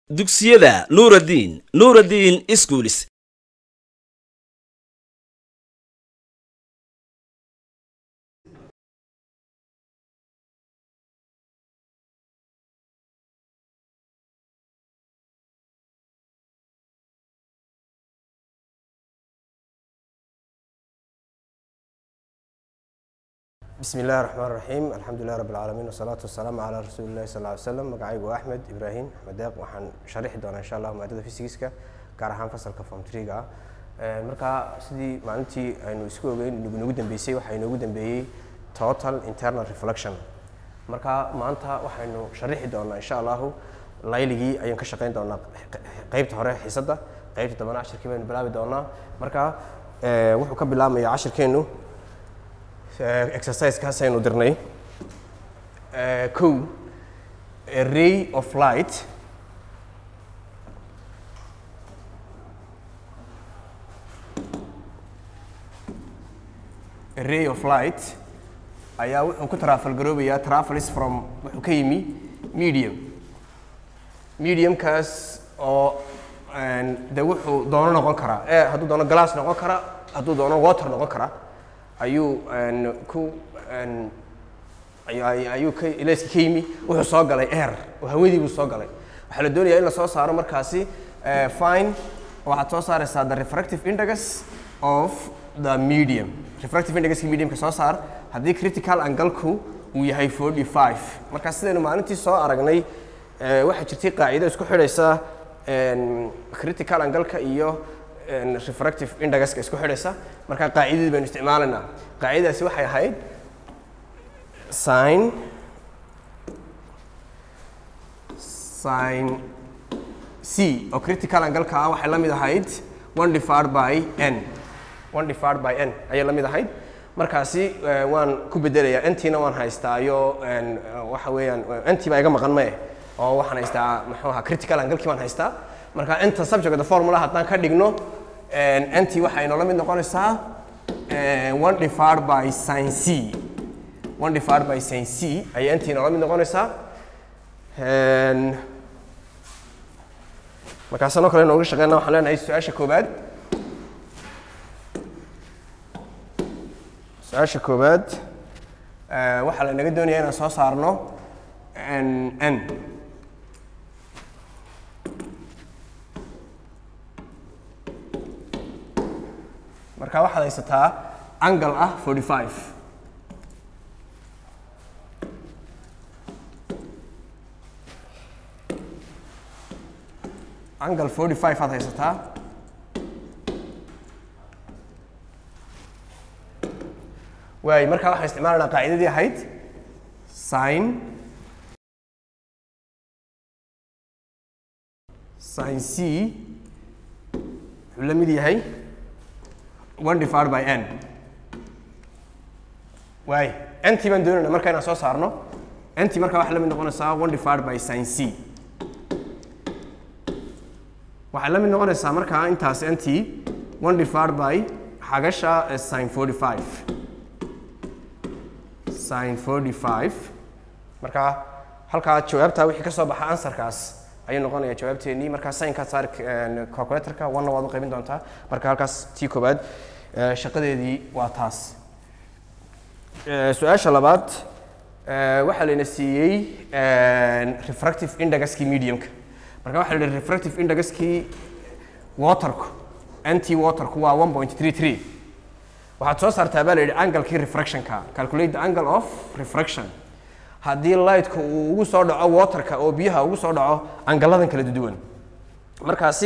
dugsiyada nuuraddiin nuuraddiin iskuulis bismi illahi raxmaan raxiim alxamdulilah rabb alcaalamiin wasalaatu wasalaamu calaa rasuuli illahi sal ly slam magacaygu waa axmed ibraahim axmed deeq waxaan sharixi doonaa insha allah maadada fysigiska gaar ahaan fasalka form triga ah markaa sidii maalintii aynu isku ogeyn nagu dambeysay waxaa inoogu dambeeyey total internal reflection marka maanta waxaynu sharixi doonaa insha allahu layligii ayaan ka shaqeyn doonaa qeybta hore xiisadda qeybta dambana cashirkii baynu bilaabi doonaa marka wuxuu ka bilaabmaya cashirkeennu exercisekaas aynu dirnay kow a ray of light a ray of light ayaa wuxuu ku trafal garoobayaa travels from wuxuu ka yimi medium mediumkaas oo de wuxuu doono noqon karaa e hadduu doono glass noqon kara hadduu doono water noqon kara ayuu ku ayuu ka ilayska ka yimi wuxuu soo galay air oo hawadii buu soo galay waxaa la doonayaa in la soo saaro markaasi fine waxaad soo saaraysaa the refractive index of the medium refractive indexka mediumka soo saar haddii critical angalku uu yahay forty five marka sidaynu maalintii soo aragnay waxaa jirtay qaacido isku xidhaysa critical angalka iyo refractive indexka isku xidhaysa marka qaacidadii baynu isticmaalaynaa qaacidadaasi waxay ahayd sin sin c oo critical angalka ah waxay la mid ahayd one divided by n one divided by n ayay la mid ahayd markaasi waan ku bedelayaa ntiina waan haystaa iyo waxa weeyaan nti baa iga maqan mae oo waxaan haystaa muxuu ahaa critical angalkii waan haystaa marka inta subject the formula haddaan ka dhigno nt waxay noola mid noqonaysaa one divided by sin c one divided by sin c ayay nt noola mid noqonaysaa markaasanoo kale nooga shaqeyna waxaan leenahay su-aasha koobaad su-aasha koobaad waxaa la naga doonaya inaan soo saarno n marka waxaad haysataa angle ah forty five angle forty five aad haysataa waay markaa waxaan isticmaalanaa qaacidadii ahayd sin sin c wuxuu la mid yahay one divided by n waay nt baan doonayna marka inaan soo saarno nt markaa waxay la mid noqonaysaa one divided by sin c waxay la mid noqonaysaa markaa intaas nt one divided by xagasha sin forty five sin forty five markaa halkaa jawaabtaa wixii ka soo baxa ansarkaas ayuu noqonaya jawaabteennii markaa saynkaa saar calculatorka wanna waad u qaybin doontaa marka halkaas tii koobaad shaqadeedii waa taas su-aasha labaad waxaa layna siiyey refractive indexkii mediumka marka waxaa la yihi refractive indexkii waterku anti waterku waa one point three three waxaad soo saartaa baa la yidhi anglekii refractionka calculate the angle of refraction haddii lightka uu ugu soo dhaco waterka oo biyaha ugu soo dhaco angaladan kala duwan markaasi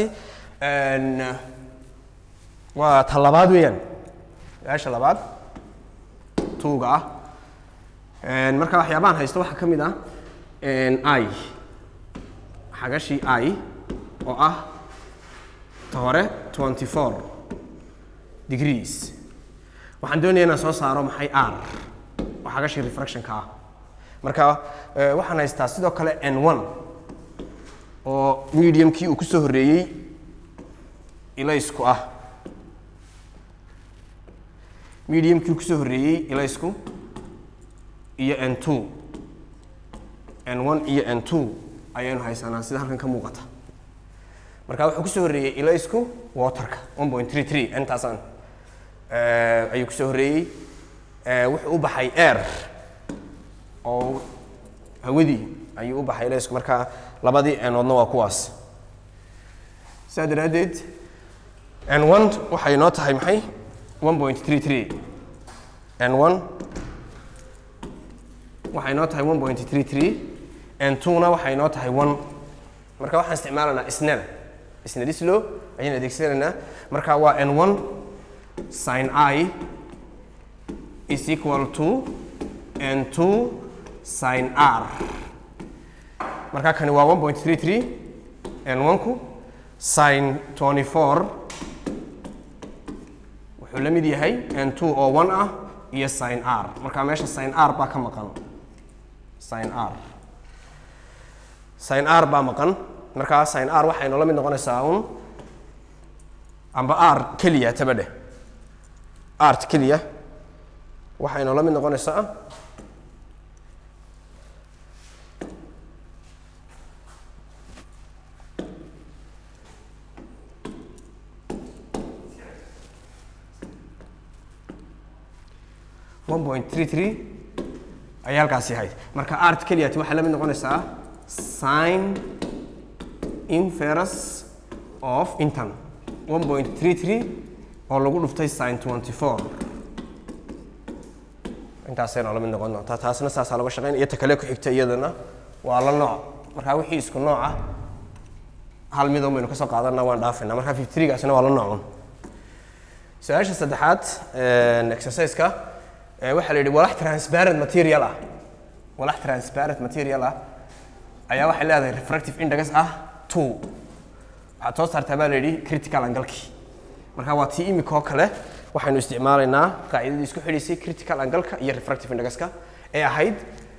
waa ta labaad weeyaan su-aasha labaad tuuga ah marka waxyaabahan haysto waxaa ka mid ah i xagashii i oo ah ta hore twenty four degrees waxaan doonaya inaan soo saaro maxay r oo xagashii refractionka ah marka waxaan haystaa sidoo kale n one oo mediumkii uu ku soo horreeyey ilaysku ah mediumkii uu kusoo horreeyey ilaysku iyo n two n one iyo n two ayaynu haysanaa sida halkan ka muuqata marka wuxuu kusoo horreeyey ilaysku waterka one point three three intaasaan eh, ayuu kusoo horreeyey Eh, wuxuu u baxay air oo hawadii ayuu u baxay ilaysku marka labadii enoodna waa kuwaas saa daraaddeed n one waxay noo tahay maxay one point three three n one waxay noo tahay one point three three n two-na waxay noo tahay one marka waxaan isticmaalaynaa snell snellislo ayaan adeegsanaynaa marka waa n one sin i is equal to n two sin r marka kani waa one point three three n one-ku sin twenty four wuxuu la mid yahay n two oo one ah iyo sin r marka meesha sin r baa ka maqan sin r sin r baa maqan markaa sin r waxay noola mid noqonaysaa un amba r keliya tabadhe art keliya waxay noola mid noqonaysaa one point three three ayay halkaasi ahayd marka art keliyati waxay la mid noqonaysaa sin inferus of intan one point three three oo lagu dhuftay sin twenty four intaasay noola mid noqon doontaa taasna saasaa laga shaqeyn iyo ta kale ku xigta iyadana waa la nooc marka wixii isku nooc ah hal mid un baynu kasoo qaadanaa waan dhaafayna marka fifty three gaasina waa la noocun su-aasha saddexaad exercise-ka eh, waxaa la yidhi walax transparent material ah walax transparent material ah ayaa waxay leedahay refractive index ah two waxaad soo saartaa baa la yidhi critical angle-kii marka waa tii imika oo kale waxaynu isticmaalaynaa qaacidadii isku xidhiisay critical angle-ka iyo refractive index-ka ee ahayd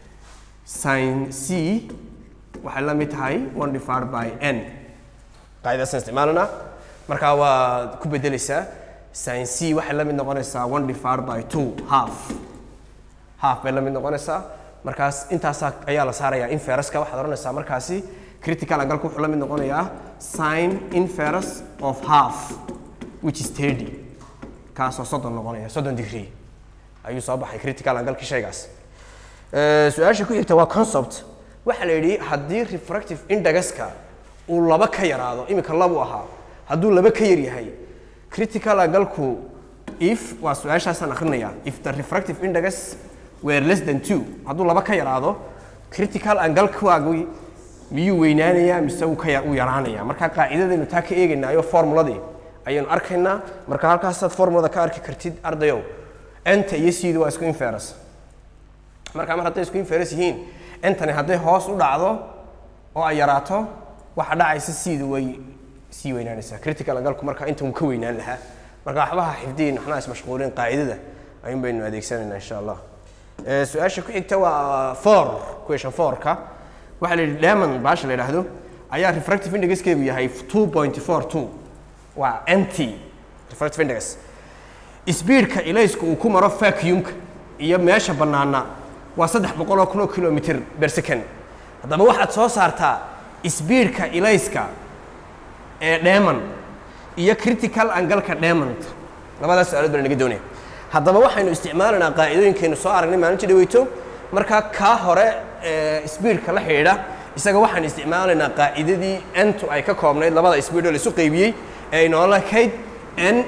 sin c waxay la mid tahay one divided by n qaacidadaasaan isticmaalanaa marka waad ku bedeleysaa sin c waxay la mid noqonaysaa one divided by two half half bay la mid noqonaysaa markaas intaasaa ayaa la saarayaa inferuska waxaad odhanaysaa markaasi critical angle wuxuu la mid noqonayaa sin inferus of half which is thirty kaasoo soddon noqonaya soddon degree ayuu soo baxay critical angle-ki shaygaas Eh, su-aasha ku xigta waa concept waxaa la yidhi haddii refractive indexka uu laba ka yaraado imika labu ahaa hadduu laba ka yar yahay critical angle-ku if waa su-aashaasaan akrinaya if the refractive index were less than two hadduu laba ka yaraado critical angle-kaagu miyuu weynaanayaa mise uu ka ya- uu yaraanaya marka qaacidadaynu taa ka eegaynaayo formuladii ayaynu arkaynaa marka halkaasaad formulada ka arki kartid ardayow enta iyo cdu waa isku inferus marka mar hadday isku inferus yihiin entani hadday hoos u dhacdo oo ay yaraato waxa dhacaysa cdu way sii weynaanaysaa critical angle-ku marka inta uu ka weynaan lahaa marka waxbaha xifdiin waxna ismashquulin qaacidada ayuun baynu adeegsanaynaa insha allah Eh, su-aasha ku xigta waa four question four-ka waxaa la yidhi diamond baasha la yidhaahdo ayaa refractive indexkeedu yahay two point four two waa nt refractive index speedka ilaysku uu ku maro vacuumka iyo meesha bannaana waa saddex boqol oo kun oo kilomitr per second haddaba waxaad soo saartaa speedka ilayska ee dheeman iyo critical angle-ka dheemanta labadaas su-aalood baan naga doonaya haddaba waxaynu isticmaalaynaa qaacidooyinkaynu soo aragnay maalintii dhaweyto marka kaa hore ee speedka la xidhiidha isaga waxaan isticmaalaynaa qaacidadii ntu ay ka koobnayd labada speed oo la isu qaybiyey ee ay noola kayd n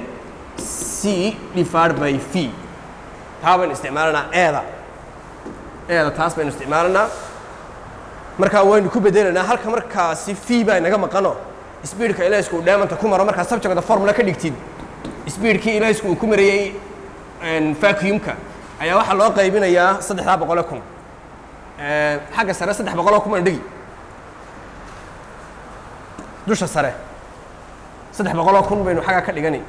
c divided by v taa baynu isticmaalanaa eeda eeda taas baynu isticmaalanaa markaa waynu ku bedelaynaa halka markaasi v baa inaga maqano speedka ilaysku uu dheemanta ku maro markaa subjecta formula ka dhigtid speedkii ilaysku uu ku marayey vacuumka ayaa waxaa loo qaybinayaa saddexdaa boqole kun xagga sare saddex boqoloo kun baan dhigi dusha sare saddex boqoloo kun baynu xagga ka dhigani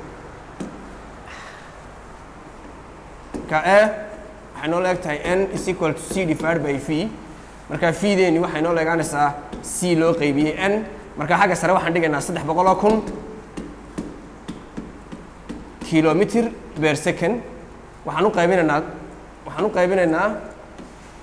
ka e waxay noo leeg tahay n is equal to c divided by v marka v deeni waxay noo leegaanaysaa c loo qaybiyey n marka xagga sare waxaan dhigaynaa saddex boqoloo kun kilomitr per second waxaan u qaybinaynaa waxaan u qaybinaynaa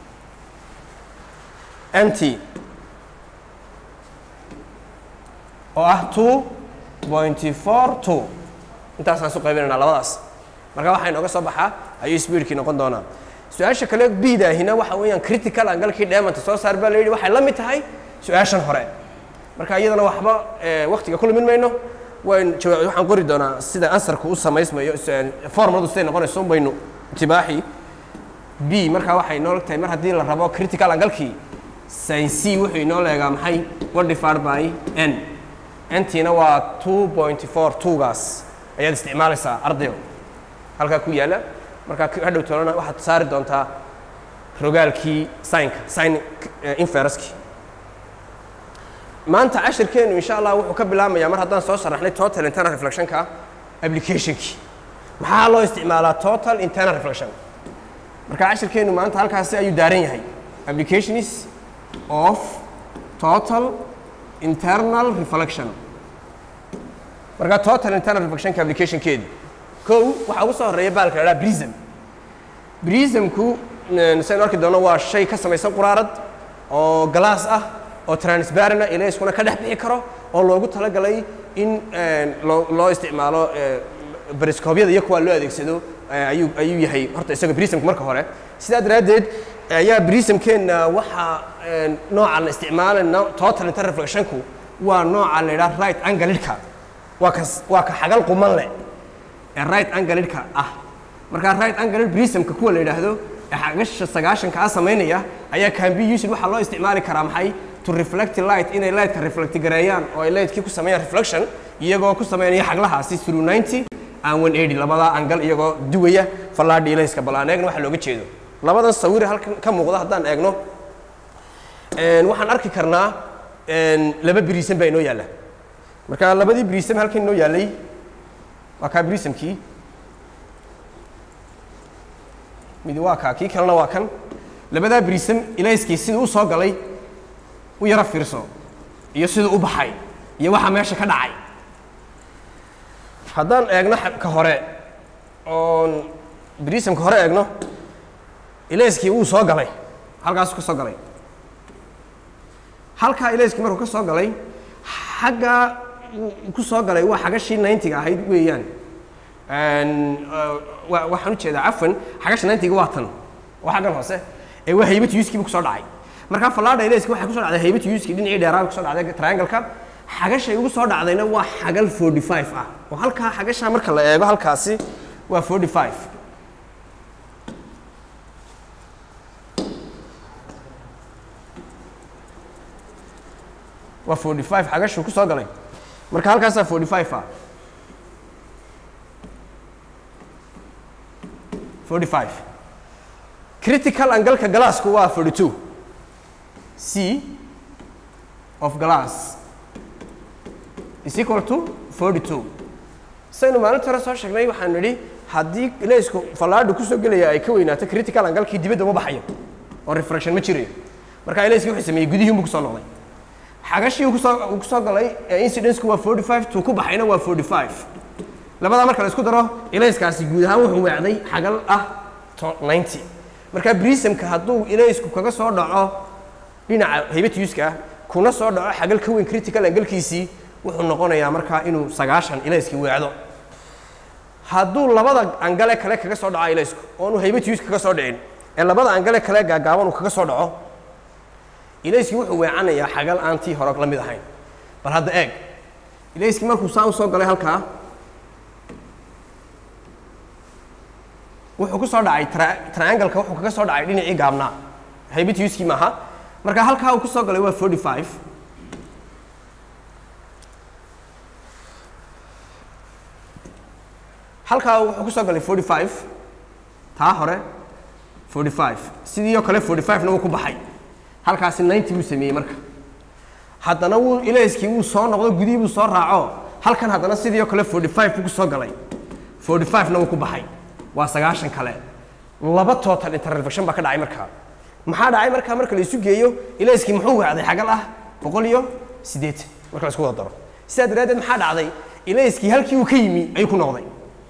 nt oo ah two pointy four two intaasaan isu qaybinaynaa labadaas marka waxaa inooga soo baxaa ayuu speedkii noqon doonaa su-aasha kale biidaahina waxa weeyaan critical angalkii dheemanta soo saar baa la yidhi waxay la mid tahay su-aashan hore marka iyadana waxba waktiga ku lumin mayno wayn jawaab waxaan qori doonaa sida ansarku u samaysmayo formuladu siday noqonayso baynu intibaaxi b markaa waxay inoo tahay mar haddii la rabo critical angalkii sin c wuxuu inoo leegaa maxay one divided by n ntiina waa two point four twogaas ayaad isticmaalaysaa ardayo halkaa ku yaalla markaa hadhow toolana waxaad saari doontaa rogaalkii sinka sin inferuskii maanta cashirkeenu insha allah wuxuu ka bilaabmayaa mar haddaan soo sharaxnay total internal reflectionka applicationkii maxaa loo isticmaalaa total internal reflection marka cashirkeenu maanta halkaasi ayuu daaran yahay applications of total internal reflection marka total internal reflectionka applicationkeedi kow waxaa ugu soo horeeya baalka la dhaha prism prismku saynu arki doono waa shay ka samaysan quraarad oo glass ah oo transparent ah ilayskuna ka dhex bixi karo oo loogu talagalay in loo loo isticmaalo bariscoobyada iyo kuwa loo adeegsado ayuu ayuu yahay horta isaga prismka marka hore sidaa daraaddeed ayaa prismkeenna waxaa nooca la isticmaalayna total internal reflectionku waa nooca la yidhaha right anglidka waa ka waa ka xagal quman leh ee right anglidka ah markaa right angled prismka kuwa la yidhaahdo ee xagasha sagaashanka ah samaynaya ayaa can be used waxaa loo isticmaali karaa maxay to reflect light inay lightka reflect gareeyaan oo ay lightkii ku sameeyaan reflection iyagoo ku sameynaya xaglahaasi through 90 and 180 labadaa angal iyagoo duwaya fallaadhi ilayska bal aan eegna waxa looga jeedo labadan sawir halkan ka muuqda haddaan eegno waxaan arki karnaa laba brisam baa inoo yaalla marka labadii brisam halkan inoo yaallay waa kaa brisamkii mid waa kaa kii kalena waa kan labadaa brisam ilayskii siduu u soo galay u yaro fiirso iyo siduu u baxay iyo waxa meesha ka dhacay haddaan eegno ka hore oon brisamka hore eegno ilayskii wuu soo galay halkaasuu ka soo galay halkaa ilayskii markuu ka soo galay xaggaa ku soo galay waa xagashii ninetiga ahayd weeyaan waxaan ujeedaa cafan xagasha ninetiga waa tan waa xaggan hoose ee waa haybata yuskiiba kusoo dhacay markaa fallaadha ilayska waxay kusoo dhacday haybata yuski dhinacii dheeraaba kusoo dhacday triangle-ka xagashay ugu soo dhacdayna waa xagal forty five ah oo halkaa xagashaa marka la eego halkaasi waa forty five waa forty five xagashuu ku soo galay marka halkaasaa forty five ah forty five critical angalka glassku waa forty two c of glass is equal to forty two saynu maalinta hore soo sheegnay waxaan nidhi haddii leysku fallaadhu kusoo gelaya ay ka weynaato critical angalkii dibadda uma baxayo oo refraction ma jirayo marka ilayskii wuxuu sameeyey gudihii unbu kusoo noqday xagashii uu kusoo uu kusoo galay ee incidenceku waa forty five tuu ku baxayna waa forty five labadaa marka la isku daro ilayskaasi guud ahaan wuxuu weecday xagal ah ninety marka brisamka hadduu ilaysku kaga soo dhaco dhinaca haybatiuska kuna soo dhaco xagal ka weyn critical angalkiisii wuxuu noqonayaa markaa inuu sagaashan ilayskii weecdo hadduu labada angale kale kaga soo dhaco ilaysku oonu haybatius kaga soo dhicin ee labada angale kale gaagaaban uu kaga soo dhaco ilayskii wuxuu weecanayaa xagal aan tii hore la mid ahayn bal hadda eeg ilayskii markuu saa u soo galay halkaa wuxuu ku soo dhacay triangle-ka wuxuu kaga soo dhacay dhinacii gaabnaa haybatiuskii maaha marka halkaa uu ku soo galay waa forty five halkaa wuxuu ku soo galay forty five taa hore forty five sidii oo kale forty five na wuu ku baxay halkaasi ninety buu sameeyey marka haddana wuu ilayskii wuu soo noqdo gudihii buu soo raaco halkan haddana sidii oo kale forty five buu ku soo galay forty five na wuu ku baxay waa sagaashan kale laba total interreflection baa ka dhacay markaa maxaa dhacay markaa marka la isu geeyo ilayskii muxuu weecday xagal ah boqol iyo siddeetan marka la isku wada daro sidaa daraaddeed maxaa dhacday ilayskii halkii uu ka yimi ayuu ku noqday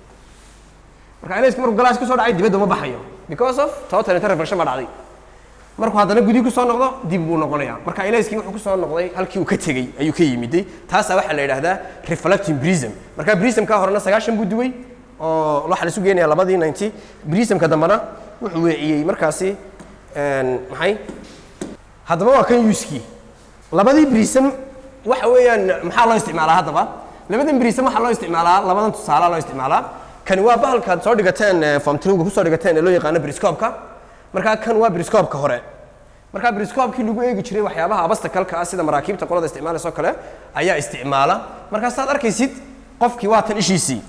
marka ilayskii markuu galaas kusoo dhacay dibadda uma baxayo because of total interreflection baa dhacday markuu haddana gudi kusoo noqdo dib buu noqonaya marka ilayskii wuxuu kusoo noqday halkii uu ka tegey ayuu ka yimiday taasaa waxaa la yidhahdaa reflecting prism marka prismka horena sagaashan buu duway oo waxaa la isu geenaya labadii ninety prismka dambena wuxuu weeciyey markaasi maxay haddaba waa kan yuskii labadii prism waxa weeyaan maxaa loo isticmaalaa haddaba labadan prism waxaa loo isticmaalaa labadan tusaala loo isticmaalaa kani waa bahalkaad soo dhigateen form triga kusoo dhigateen ee loo yaqaano briscopka markaa kan waa briscopka hore markaa briscopkii lagu eegi jiray waxyaabaha abastakalka ah sida maraakiibta qolada isticmaalaysa oo kale ayaa isticmaala markaa saad arkaysid qofkii waa tan ishiisii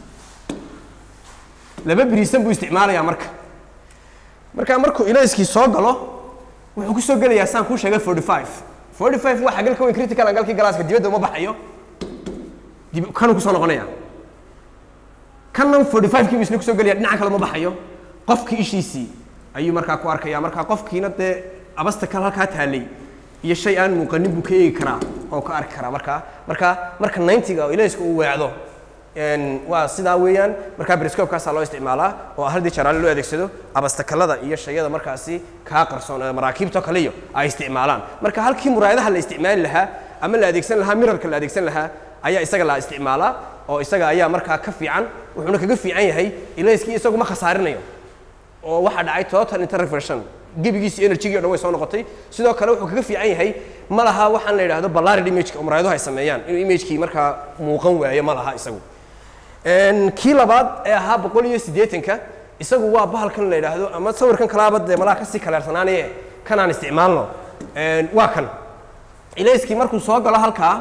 laba brism buu isticmaalayaa marka markaa markuu ilayskii soo galo wuxuu kusoo gelayaa saan kuu sheegay forty five forty five waa xagalka weyn critical angalkii galaaska dibadda uma baxayo dib kanuu kusoo noqonaya kanna forty five kii buu isna kusoo gelaya dhinaca kale uma baxayo qofkii ishiisii ayuu markaa ku arkaya markaa qofkiina dee abasta kale halkaa taalay iyo shay aan muuqanin buu ka eegi karaa oo ka arki karaa markaa marka marka ninety-ga oo ilayska uu weecdo waa sidaa weeyaan markaa briscopkaasaa loo isticmaalaa oo haldii jaraale loo adeegsado abastakalada iyo shayada markaasi kaa qarsoon ee maraakiibto kale iyo ay isticmaalaan marka halkii muraayadaha la isticmaali lahaa ama la adeegsan lahaa mirarka la adeegsan lahaa ayaa isaga la isticmaalaa oo isaga ayaa markaa ka fiican wuxuuna kaga fiican yahay ilayskii isagu ma khasaarinayo oo waxaa dhacay total interreflection gebigiisi energygii o dhan way soo noqotay sidoo kale wuxuu kaga fiican yahay ma laha waxaan la yidhahdo ballarid imageka oo muraayaduhu ay sameeyaan inuu imagekii markaa muuqan waayo ma laha isagu kii labaad ee ahaa boqol iyo siddeetanka isagu waa bahalkan la yidhaahdo ama sawirkan kalaaba dee malaha kasii kaleersanaanaye kanaan isticmaalno waa kan ilayskii markuu soo galo halkaa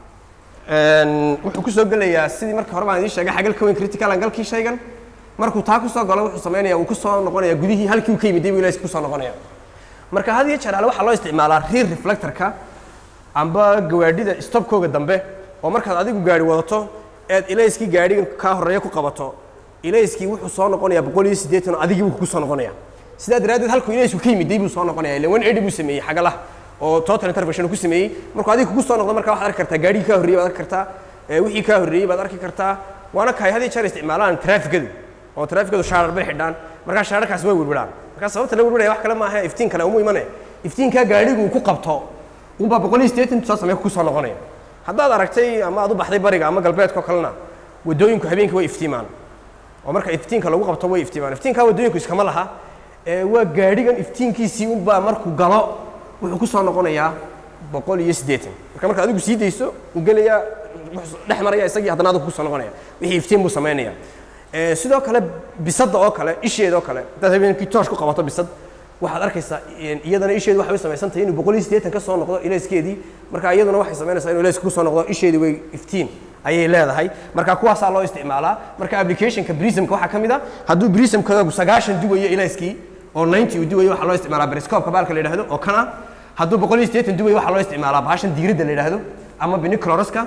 wuxuu kusoo gelayaa sidii marka hore baan idiin sheegay xagalka weyn critical angalkii shaygan markuu taa kusoo galo wuxuu samaynaya uu kusoo noqonaya gudihii halkii uu ka yimiday buu ilayska kusoo noqonaya marka had iyo jeer ale waxaa loo isticmaalaa rear reflectorka amba gawaadhida stopkooga dambe oo markaad adigu gaari wadato eed ilayskii gaadhigan kaa horreeya ku qabato ilayskii wuxuu soo noqonayaa boqol iyo siddeetan oo adigii buu kugu soo noqonaya sidaa daraaddeed halkuu ilaysku ka yimiday buu soo noqonaya ila one eighty buu sameeyey xagalaha oo total intervention ku sameeyey markuu adiga kugu soo noqdo marka waxaad arki kartaa gaadhigii kaa horreeyey baad arki kartaa wixii kaa horreeyey baad arki kartaa waana kahay had iyo jeer isticmaalaan traafikadu oo traafikadu shaarar bay xidhaan markaa shaararkaas way wirwiraan markaa sababta la wirwiraya wax kale maaha iftiin kale umu imane iftiinkaa gaadhigu uu ku qabto unbaa boqol iyo siddeetan soo samee ku soo noqonaya haddaad aragtay ama aad u baxday bariga ama galbeedkao kalena waddooyinku habeenkii way iftiimaan oo marka iftiinka lagu qabto way iftiimaan iftiinkaa waddooyinku iskama laha waa gaadhigan iftiinkiisii unbaa markuu galo wuxuu ku soo noqonayaa boqol iyo siddeetan marka marka adigu sii dayso uu gelayaa dhex maraya isagii haddana adigu kusoo noqonaya wixii iftiin buu samaynaya sidoo kale bisadda oo kale isheeda oo kale haddaad habeenkii toosh ku qabato bisad waxaad arkaysaa iyadana isheedu waxay u samaysan tahay inuu boqol iyo siddeetan ka soo noqdo ilayskeedii marka iyaduna waxay samaynaysaa inuu ilayska kusoo noqdo isheedii way iftiin ayay leedahay marka kuwaasaa loo isticmaalaa marka applicationka brismka waxaa ka mid a hadduu brismkaagu sagaashan duwayo ilayskii oo ninety uu duwayo waxaa loo isticmaalaa briscopka baalka la yidhahdo oo kana hadduu boqol iyo siddeetan duwayo waxaa loo isticmaalaa bahashan diiradda la yidhahdo ama binicloroska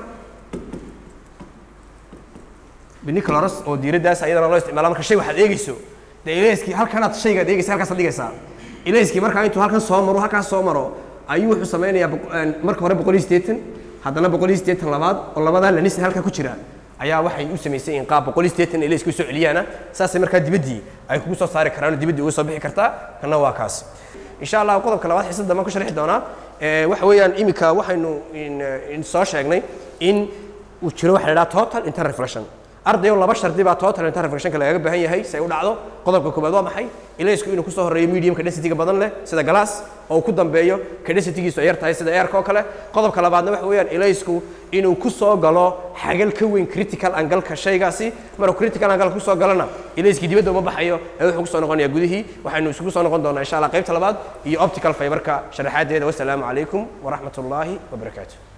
binicloros oo diiraddaas ayadana loo isticmaala marka shay waxaad eegeyso dee ilayskii halkanaad shaygaad eegeysa halkaasaad dhigaysaa ilayskii markaa intuu halkan soo maro halkaas soo maro ayuu wuxuu samaynayaa marka hore boqol iyo siddeetan haddana boqol iyo siddeetan labaad oo labadaa lanis halka ku jira ayaa waxay u samaysay in qaab boqol iyo siddeetan ilayska u soo celiyaana saasay markaa dibaddii ay kugu soo saari karaan oo dibaddii uga soo bixi kartaa kana waa kaas insha allah qodobka labaad xiisad dambe ku sharxi doonaa waxa weeyaan imika waxaynu soo sheegnay in uu jiro waxa la idhaha total interreflection ardayo laba shardi baa total interreflectionka lagaga baahan yahay si ay u dhacdo qodobka koobaad waa maxay ilaysku inuu kusoo horreeyo mediumka density-ga badan leh sida glass oo uu ku dambeeyo ka density-giisu ay yar tahay sida airka oo kale qodobka labaadna waxa weeyaan ilaysku inuu kusoo galo xagal ka weyn critical angalka shaygaasi maruu critical angalka kusoo galona ilayskii dibadda uma baxayo ee wuxuu kusoo noqonayaa gudihii waxaynu isugu soo noqon doonaa insha allah qaybta labaad iyo optical fiberka sharaxaadeeda wassalaamu calaykum waraxmat ullaahi wabarakaatu